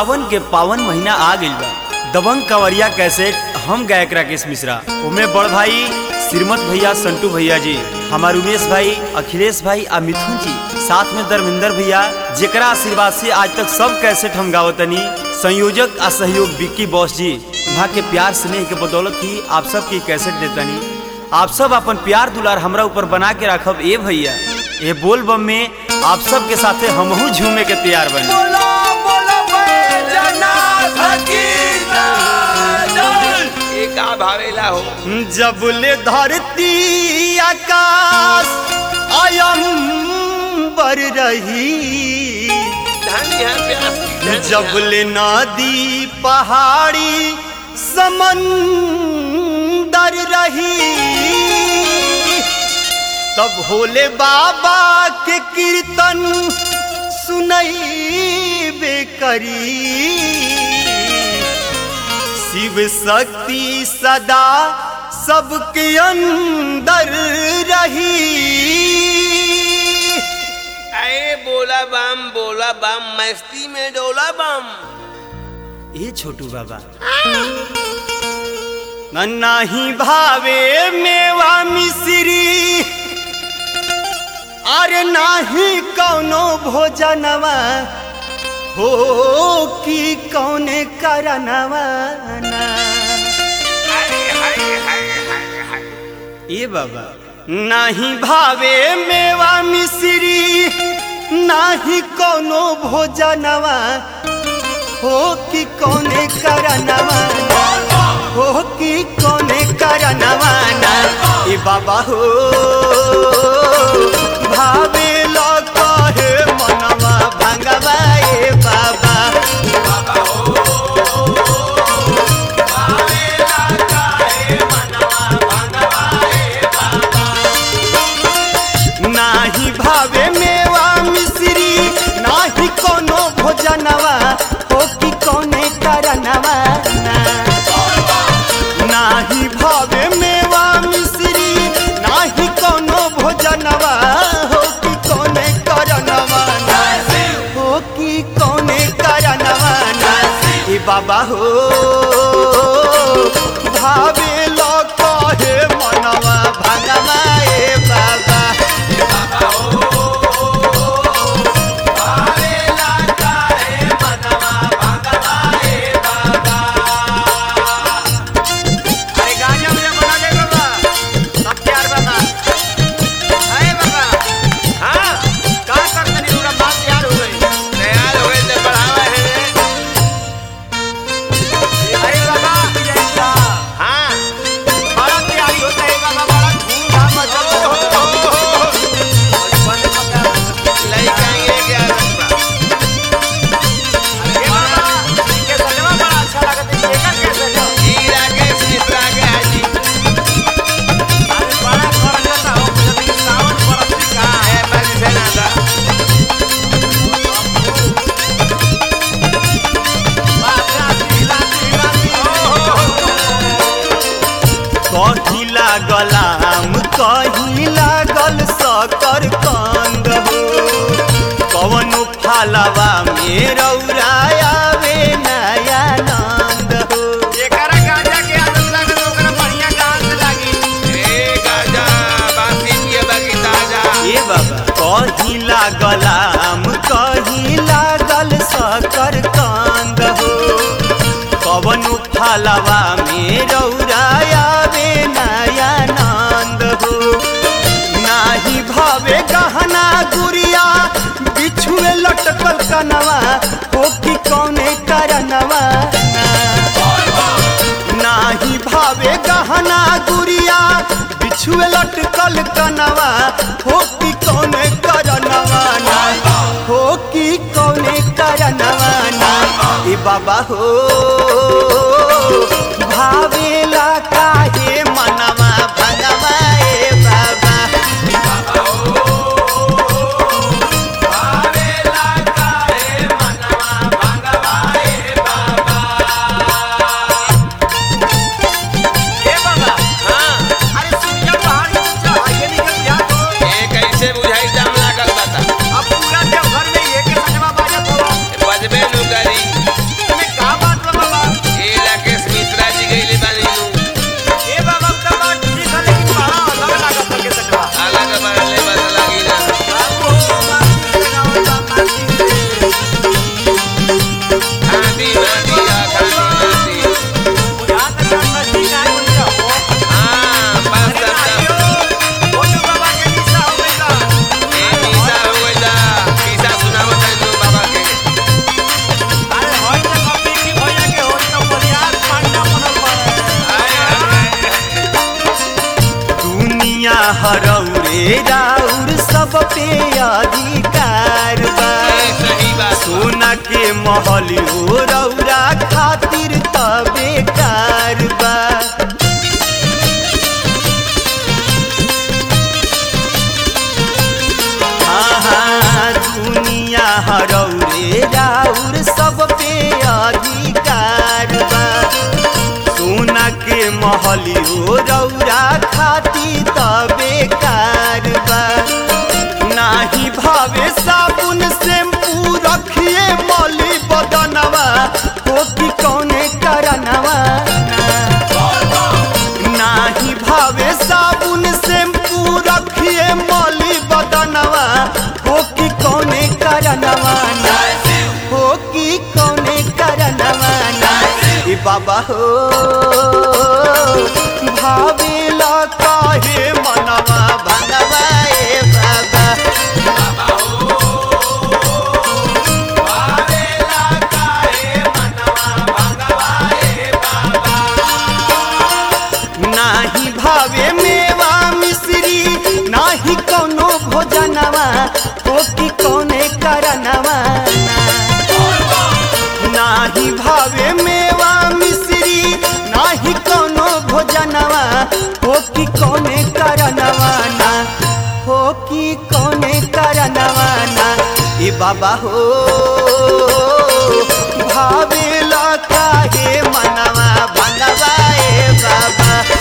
सावन के पावन महीना आ गइल बा दबंग कंवरिया कैसेट हम गायक राकेश मिश्रा उमे बड़ भाई श्रीमत भैया संटू भैया जी हमार उमेश भाई अखिलेश भाई आ मिथुन जी साथ में धर्मेंद्र भैया जेकरा आशीर्वाद से आज तक सब कैसेट हम गावतनी संयोजक आ सहयोग विक्की बॉस जी वहाँ के प्यार स्नेह के बदौलत ही आप सब की कैसेट देतनी आप सब अपन प्यार दुलार हमरा ऊपर बना के रखब ए भैया ए बोल बम में आप सब के साथे हमहू झूमे के तैयार बनी बोला बोला बैजनाथ की जय ये का भावेला हो जबले धरती आकाश अयंबर रही धन्य है प्यास की, धन्य है। जबले नदी पहाड़ी समंदर रही तब भोले बाबा के कीर्तन सुनई करी शिव शक्ति सदा सबके अंदर रही अरे बोला बम बोला बम मस्ती में डोला बम ये छोटू बाबा नाही भावे मेवा मिश्री अरे नाही कौनो भोजनवा हो कि कौने करनवा ना हाय हाय हाय हाय हाय ए बाबा नाही भावे मेवा मिश्री नाही कोनो भोजनवा हो कि कोने करनवा हो कि कोने करनवा ना ए बाबा हो भावे लो कहे मनवा भंगवा ए बाबा नाही भावे मेवा मिश्री नाही कोनो भोजनवा हो कि कोने करनवा ना नाही भावे मेवा मिश्री नाही कोनो भोजनवा हो कि कोने करनवा ना हो कि कोने करनवा ना ए बाबा हो भावे लो कहे मनवा भगवा ए बाबा अरे गाजा मुझे बना दे बाबा सब प्यार बाबा अरे बाबा हाँ का करते नहीं पूरा बात तैयार हो गई तैयार हो गई तो बढ़ावा है अरे बाबा हाँ बड़ा तैयारी होता है बाबा बड़ा धूमधाम मचा लड़का ये क्या अरे बाबा इनके सजवा बड़ा अच्छा लगता है ये कर कैसे जाओ हीरा के मिश्रा के हाजी अरे बड़ा खर्चा हो जब सावन बरस का है बस से ना था कहीं लागल आम कहीं लागल सकर कंद हो कवनो फालवा में रौरायावे नया नंद हो एकरा गांजा के आदत लगे तो ओकरा बढ़िया गांज लागी ए गांजा बासी पिए बाकी ताजा ए बाबा कहीं लागल आम कहीं लागल सकर कंद हो कवनो फालवा में रौरायावे नया नंद हो नाही भावे गहना गुड़िया बिछुए लटकल कनवा हो कि कौने करनवा ना। नाही भावे गहना गुड़िया बिछुए लटकल कनवा हो कि कौने करनवा ना हो कि कौने करनवा ना ए बाबा हो भावेला काहे मनवा भगवा ए बाबा ए बाबा हां अरे सुन जा पहाड़ी ऊंचा हाईवे निकल गया तो ए कैसे बुझाई जाम लागल बता अब पूरा देवघर में ये के सजवा बाजत हो बजबे नु करी हरौरे राउर सब पे अधिकार बा सही बात सोना के महल हो रौरा खातिर तबे कार बा आहा, दुनिया हरौरे राउर सब पे अधिकार बा सोना के महल हो रौरा खातिर तबे कार बा नाही भावे साबुन शैम्पू रखिए मौली बदनवा हो कि कौने करनवा नाही भावे साबुन शैम्पू रखिए मौली बदनवा हो कि कौने करनवा ना हो कि कौने करनवा ना ए बाबा हो भावेला काहे मनवा भनवा ए बाबा नाही भावे मेवा मिश्री नाही कोनो भोजनवा हो कि कौने करनवा नाही भावे मेवा मिश्री नाही कोनो भोजनवा हो कि कौने करनवा ना हो कि कौने करनवा ना ए बाबा हो भावेला काहे मनवा बनवा ए बाबा